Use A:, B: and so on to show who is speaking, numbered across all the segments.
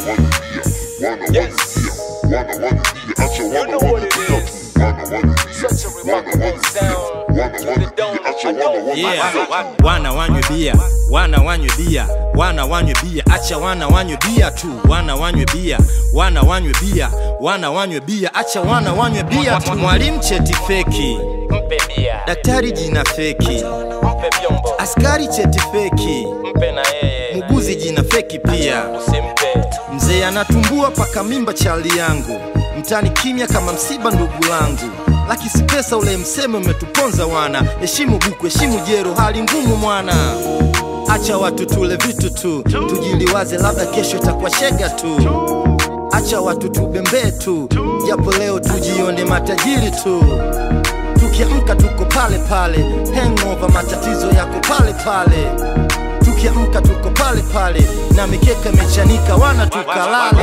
A: You know what it is. Such a remarkable sound to the dome. I know
B: Yeah, wana wanywe bia, wana wanywe bia, wana wanywe bia, acha wana wanywe bia tu, wana wanywe bia, wana wanywe bia, wana wanywe bia, acha wana wanywe bia tu. Mwalimu cheti feki,
A: Mpe bia,
B: daktari jina feki,
A: mpe vyombo,
B: askari cheti feki,
A: mpe na yeye,
B: muguzi jina feki pia.
A: usimpe.
B: Mzee anatumbua paka mimba chali yangu, mtani kimya kama msiba ndugu langu. Laki si pesa ule mseme umetuponza wana, heshimu buku, heshimu jero, hali ngumu mwana. Acha watu tule vitu tu, tujiliwaze, labda kesho itakuwa shega tu. Acha watu tubembee tu, japo leo tujione matajiri tu. Tukiamka tuko pale pale, hangover matatizo yako pale pale. Tukiamka tuko pale pale, na mikeka imechanika, wana tukalale.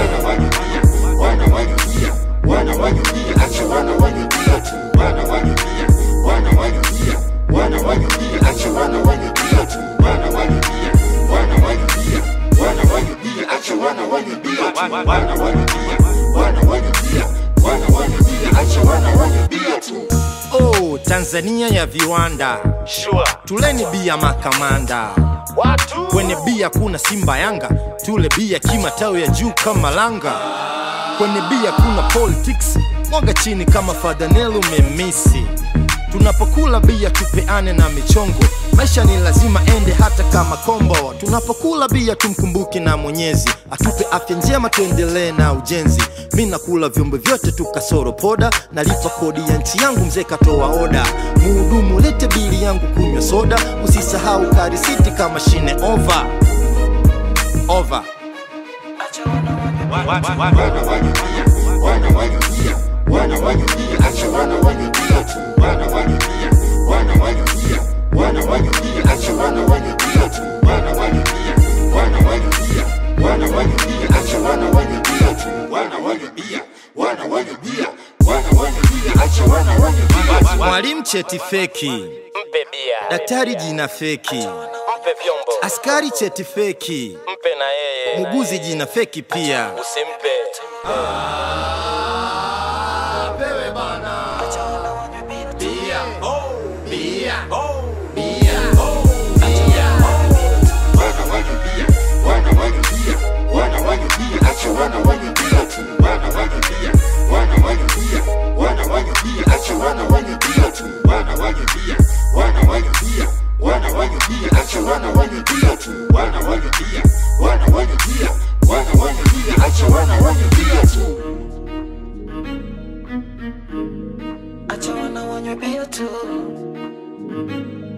B: Oh, Tanzania ya viwanda,
A: Sure.
B: tuleni bia makamanda.
A: Watu
B: Kwenye bia kuna Simba Yanga, tule bia kimatawi ya juu kama langa. Kwenye bia kuna politics, mwaga chini kama Fadanelu memisi. Tunapokula bia tupeane na michongo, maisha ni lazima ende hata kama kombo. Tunapokula bia tumkumbuke na Mwenyezi, atupe afya njema, tuendelee na ujenzi. Mi nakula vyombo vyote tu kasoro poda, nalipa kodi ya nchi yangu, mzee katoa oda. Muhudumu lete bili yangu, kunywa soda, usisahau karisiti kama shine over over. Mwalimu cheti feki,
A: mpe bia,
B: daktari jina feki,
A: mpe vyombo,
B: askari cheti feki,
A: mpe na yeye,
B: muguzi jina feki pia.
A: usimpe.
C: Acha wana wanywe bia tu